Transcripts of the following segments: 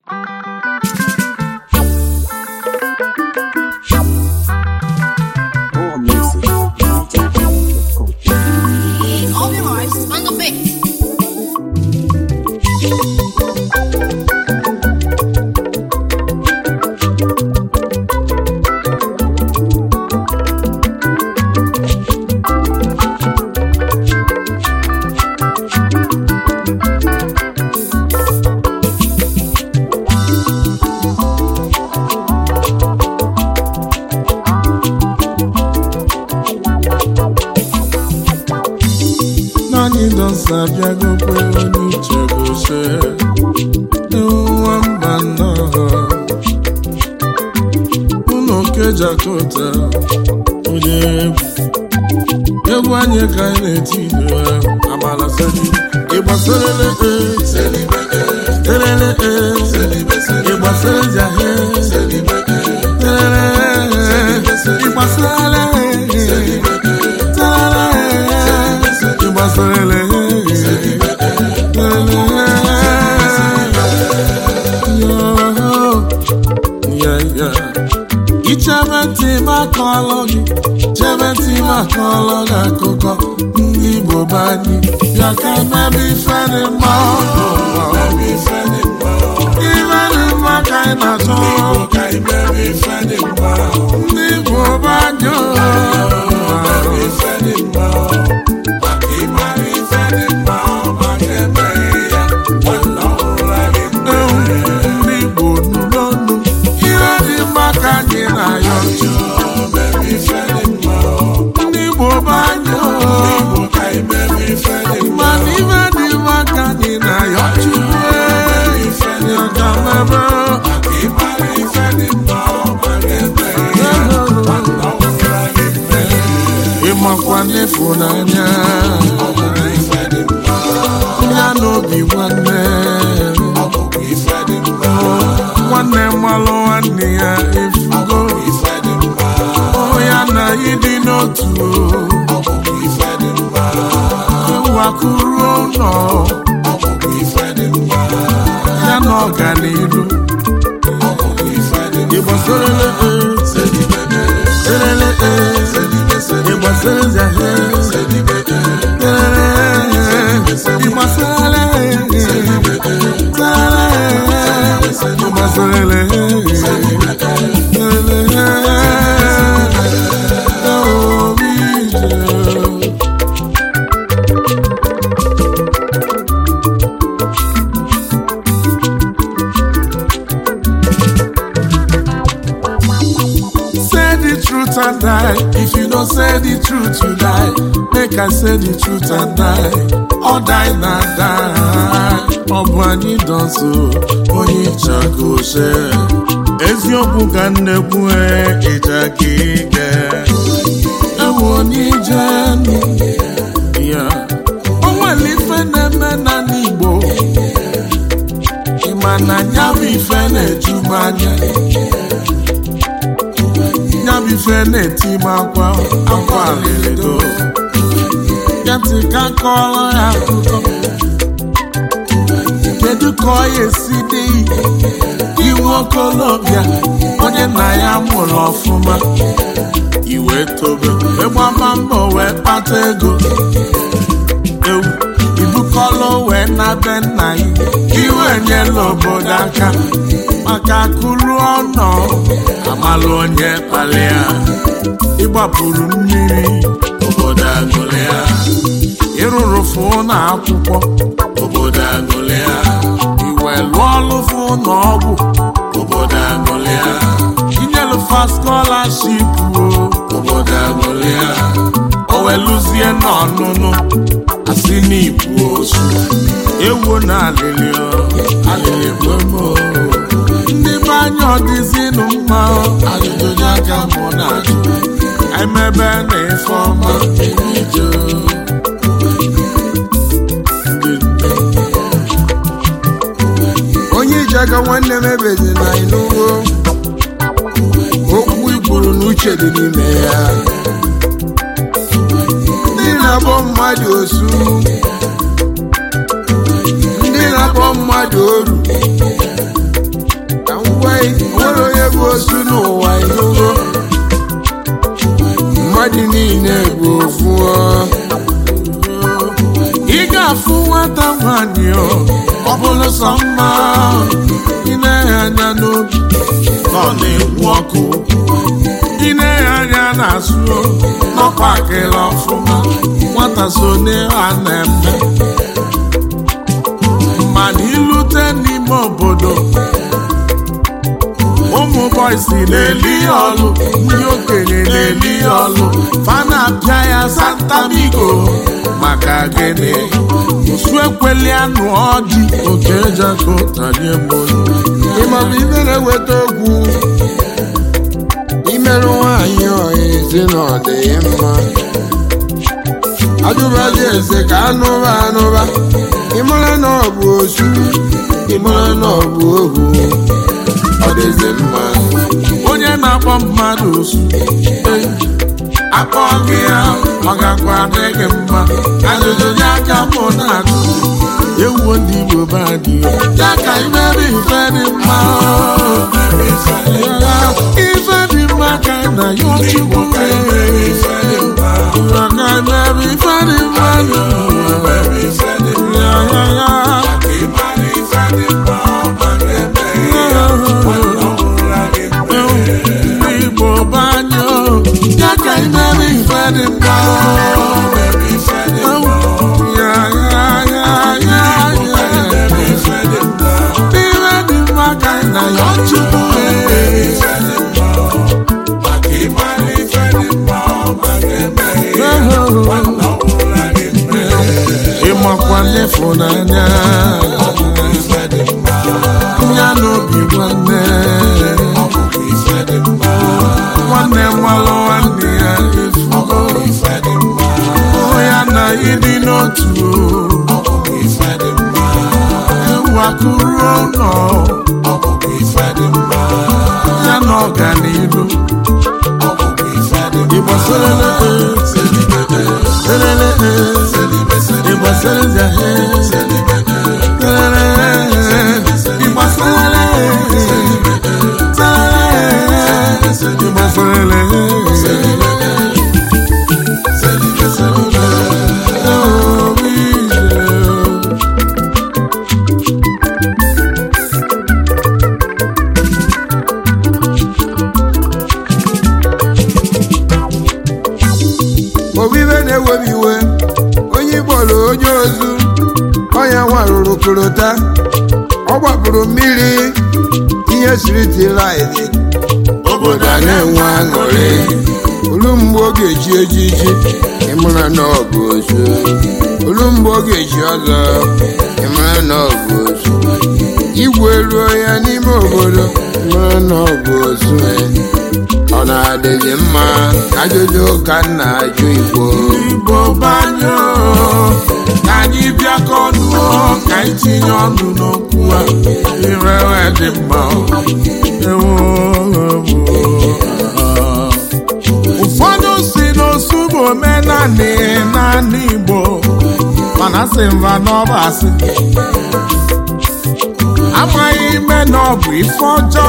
More music. DJHouse.com. All your lives on the beat. Naanị dọsa abịagokwe onye uche gose nwa mba nnọọ ụlọ kejakota onye egwu egwu anyị ka anyị na-eti ido ya amala seli ịgbasarele telele ịgbasara jahe telele ịgbasarele ịgbasarele ichebe ntị makọlụ gị chebe ntị makọlụ gị akụkọ ndị Igbo be anyị bịa ka emebe ife dị mma ife dị mma ka anyị na-achọ ndị Igbo be anyị ndị Igbo nụ n'ọnụ ihe dị mma ka anyị na-ayọ ndị Igbo be anyị mana ife dị mma ka anyị na-ayọ Chukwu ya ka mebe ịmakwa n'ịfụnanya ya n'obi nwanne nwanne mmalụ nwanne ya efugo ya na ịdị n'otu ewakuru ụlọ ya na ọganiru ịgbasarele elele ịgbasara zahe ịgbasarele ịgbasarele obi Say the truth and die. If you don't say the truth, you die. Make I say the truth and die. Or die na die. Ọ bụ anyị dọsụ onye ịchaka ose. Eziokwu ka nnekwu ịja ka ike. Ewu onye ije ya. O nwere ife na-eme na n'Igbo. Ị ma na ya bụ ife na-eju m anya. ya bụ ife na-eti m akwa akwa alịrịdo ya ntị ka kọọrọ ya akụkọ kedu ka ọ ya esi dị iwu okolobịa onye nna ya mụrụ ọfụma iwe tobe ịgbama mbọ wee kpata ego ewu ibukọlụ wee na be nna ya iwe nyela obodo aka maka akụrụ ọnọ amalụ onye kpalịa ịgbapụrụ mmiri obodo agụlịa ịrụrụ fụ na akwụkwọ obodo agụlịa iwe lụọ ọlụ fụ na ọgwụ obodo agụlịa inyelufa skọlaship o obodo agụlịa o weluzie n'ọnụnụ asị n'ibu osu ewo na alịlị alịlị gbomo ndị be anya ọ dịzinụ mma ajụjụ onye aka mụ na ajụ emebe na ife ọma emijo onye iji aka nwanne m ebezi na ịnụwo okwu igburu n'uche dị n'ime ya ndị na-akpọ mmadụ osu ndị na-akpọ mmadụ oru osu n'ụwa inugo mmadụ niile bụ ofu ọ. ị ga-afụ nwata nwanyị ọ ọ bụrụ sọ mma ị na-enye anya n'obi na ọ na-ekwu ọkụ ị na-enye anya n'azụ n'ọkwa akịla ọfụma nwata so n'ihe a na-eme mana ilute n'ime obodo ụmụ bọysi na-eli ya ọlụ ndị okenye na-eli ya ọlụ fana apịa ya santamigo maka gịnị osu ekweli anụ ọdị oke jako tanye mbolu ịmabụ ibe na-eweta okwu imerụ nwaanyị ọha ezi na ọ dị mma ajụbazi eze ka anụba anụba ịmara na ọ bụ osu ịmara na ọ bụ ohu ọ dịzi mma onye na-akpọ mmadụ osu eh, akpọ gị ya ọ gakwa adị gị mma ajụjụ ya aka mụ na-ajụ ewuo ndị Igbo be anyị ya ka imere ife dị mma ife dị mma ka na ya Chukwu mere ya ka imere ife dị mma ya ya ya Igbo banyo ya ka imere ife dị mma ya ya ya ya ya ife dị mma ka na ya Chukwu mere ịmakwa n'ịfụnanya ya n'obi nwanne nwanne nwalụ nwanne ya efugo hụ ya na ịdị n'otu ewu akụrụ ụlọ ya na ọganihu Igbo selele selele Igbo selele Igbo selele Igbo selele Oh, we obibe na-ewebi iwe onye ịkpọrọ onye ozu ọnya nwarụrụ korota ọ gbapụrụ mmiri ihe siriti laịdị obodo a na-enwe aṅụrị olu mgbe ọ ga-eji ejiji ịmara na ọ bụ ozu olu mgbe ọ ga-eji ọzọ ịmara na ọ bụ ozu igwe ruo ya n'ime obodo ịmara na ọ bụ ozu ọ na-adịghị mma ajụjụ ka m na-ajụ igbo Igbo banyo ka anyị bịakọ ọnụ ka anyị tinye ọnụ n'okwu a irewe dị mma ewo ụfọdụ si n'osu bụ omenanị naanị Igbo mana sị mba n'ọba asị amaghị ime na ọ bụ ife ọjọọ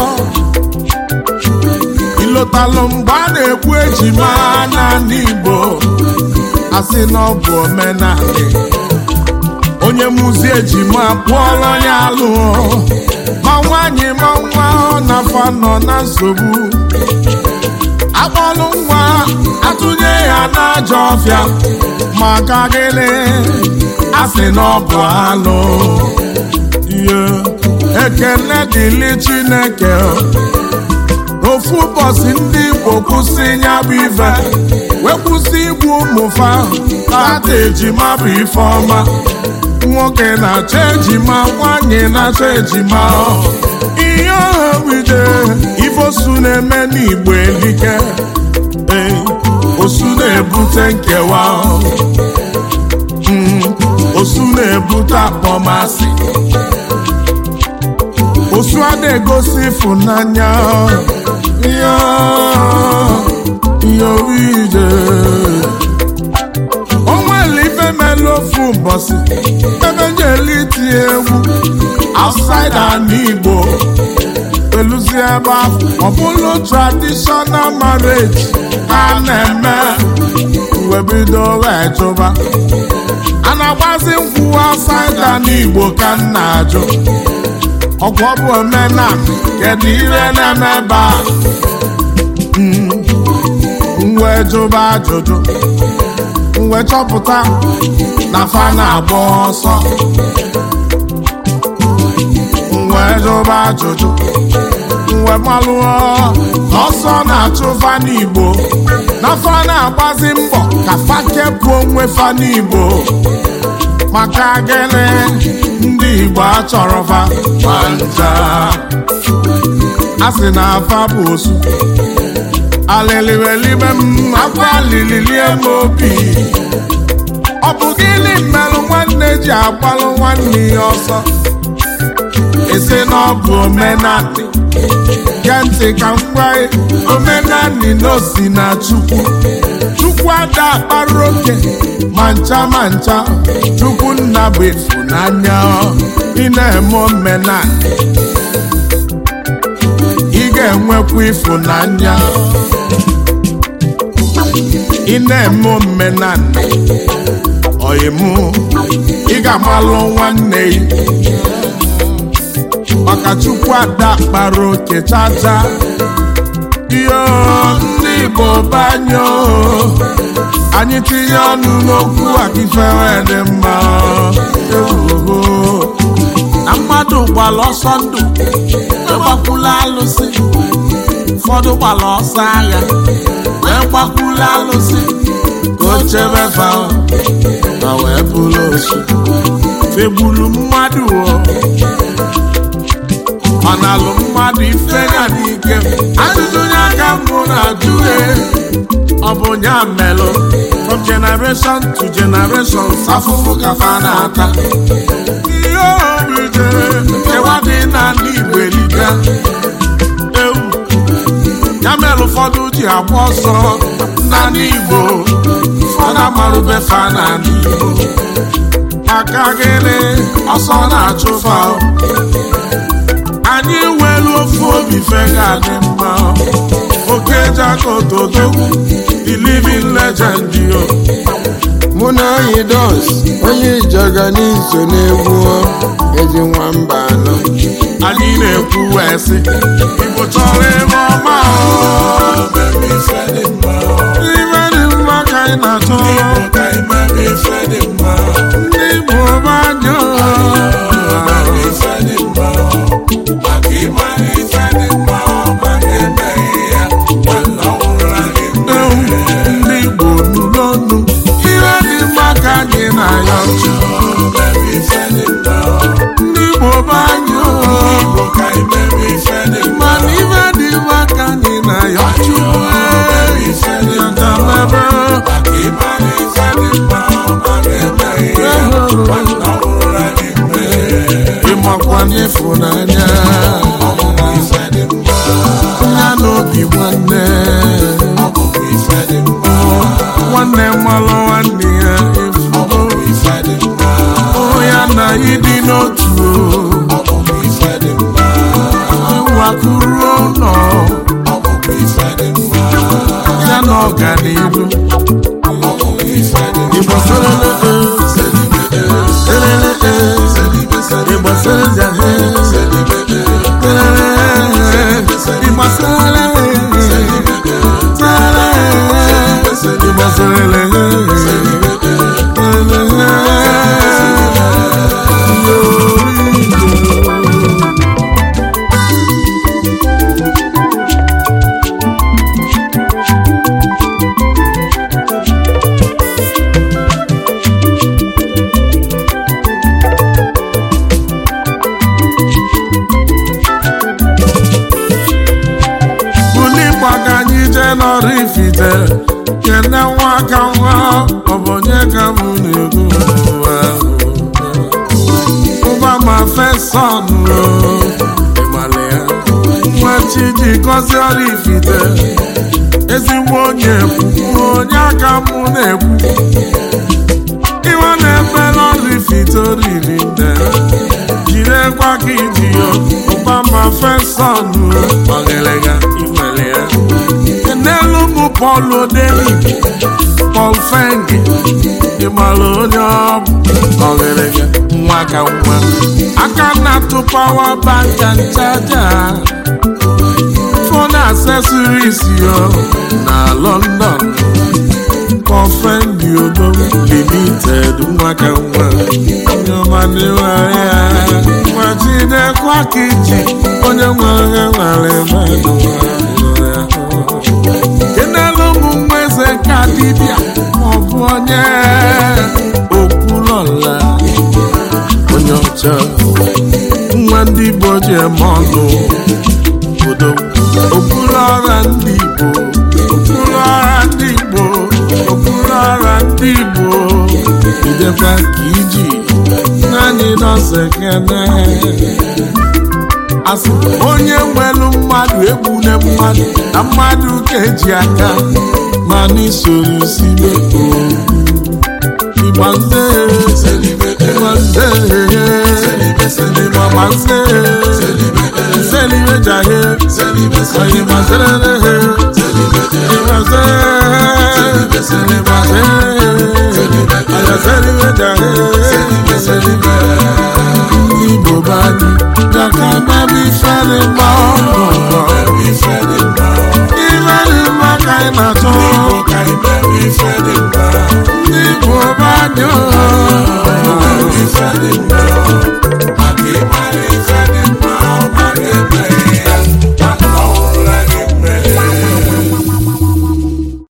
ịlọtalụ mgbe a na-ekwu ejima n'ala Igbo asị na ọ bụ omenala onye mụzi ejima kpụọrọ ya alụ ma nwaanyị ma nwa ọ na-afa nọ na nsogbu akpọlụ nwa atụnye ya n'ajọ ọfịa maka gịnị asị na ọ bụ alụ ihe ekele dịlị Chineke ofu ụbọchị ndị Igbo kwụsị ya bụ ife wee kwụsị igbu ụmụfa tata ejima bụ ife ọma nwoke na-achọ ejima nwanyị na-achọ ejima ihe ọha wide ifosu na-eme n'Igbo elike ee osu na-ebute nkewa Mm, osu na-ebute akpọmasị osu a na-egosi ịfụnanya ya ya ije o nwere ife mere ofu ụbọchị ebe njeli tie egwu outside ala Igbo eluzi ebe ahụ ọ bụrụ traditional marriage ha na-eme wee bido wee jụba a na-agbazi nkwụ asaida n'igbo ka m na-ajụ ọgwụ ọ bụ omena kedu ihe na-eme ebe a mwe jụba ajụjụ mwe chọpụta na fa na-agba ọsọ mwe jụba ajụjụ mwe malụọ na ọsọ na-achụ fa n'igbo na fa na-agbazi mbọ ka fa kepụ onwe fa n'igbo maka gịnị ndị igbo achọrọ fa ma nja a sị na afa bụ osu alịlịwelibe m akwa alịlịlie m obi ọ bụ gịnị mmerụ nwanne ji agbalụ nwanne ya ọsọ esi na ọ bụ omenanị gee ntị ka m gwa gị omenanị na osi na chukwu chukwu ada akpara oke ma ncha ma ncha chukwu nna bụ ịfụnanya ị na-eme omenanị ị ga-enwekwa ịfụnanya ị na-eme omenanị ọyịmụ ị ga-amalụ nwanne gị maka chukwu ada kpara oke chacha iyo ndị igbo banyo anyị tinye ọnụ n'okwu akifere dị mma ewoho na mmadụ gbara ọsọ ndụ egbakwula alụsị ụfọdụ gbara ọsọ agha wee gbakwula alụsị ka o chebe fa ma wee bụrụ osu fegburu mmadụ o ọ na-alụ mmadụ ife ya n'ike ajụjụ onye aka mbụ na-ajụ e ọ bụ nya melụ from generation to generation afụfụ ka fa na-ata ihe obi jere nkewa dị n'ala Igbo eliga ewu ya mere ụfọdụ ji agba ọsọ n'ala Igbo ụfọdụ amarụbe fa n'ala Igbo maka gịnị ọsọ na-achụfa anyị nwere ofu obi fega dị mma oke jakotodogwu the living legend yo mụ na anyị dos onye ijaga n'iso n'egwu ezi nwamba anọ anyị na-ekwu wee sị igbo chọrọ ebe ọma o. ibe dị mma ka anyị na-achọ ndị igbo banyo ndị igbo nụrụ ọnụ ihe dị mma ka anyị na-ayọ ndị igbo banyo mana ibe dị mma ka anyị na-ayọ chukwu yatamebe ịmakwa n'ịfụnanya ya n'obi nwanne nwanne mmalụ nwanne ya efugo o ya na ịdị n'otu wakuru ụlọ ya na ọganihu Igbo serele serele Igbo serele Igbo serele Igbo serele buli gbaga anyị jee n'ọrụ ifite kene nwa aka nwa ọ bụ onye ka m na-ekwu ụwa ụba ma feson ịgbalị ya nwa chi ji gọzie ọrụ ifite ezigbo onye ekwu onye aka m na-ekwu iwe na-eme n'ọrụ ifite oriri nde jirekwa ka iji ya ụba ma prọfesọ nụ ọgịlịga inwere ya n'elu ụmụ Pọl Odenibi Pọl Fengi ịmara onye ọ bụ ọgịlịga nwa ka nwa aka na-atụ pawa banka nchaja fon accessories yo na London Kọfendi Odom Limited nwa ka nwa nyọmadịwaya nwa Chinekwa Kiji onye nwere nwere mmadụ kenelu ụmụ nwa eze ka dibịa maọbụ onye okwulọla onye ọcha nwa ndị Igbo ji eme ọnụ obodo okpuru ọra ndị Igbo okpuru ọra ndị Igbo okpuru ọra ndị Igbo idekwa ka iji naanị nọọsụ ekene asị onye nwelu mmadụ egbune mmadụ na mmadụ ka eji aka ma n'isoro sibe Igba nze Igba nze Igba nze Selibe jahe Oye ma selele Igba nze Igba nze Oye selibe jahe Ndị Igbo bani Jaka babi fere mma ọgụgụ Ifere mma ka ị na-achọ Ndị Igbo bani o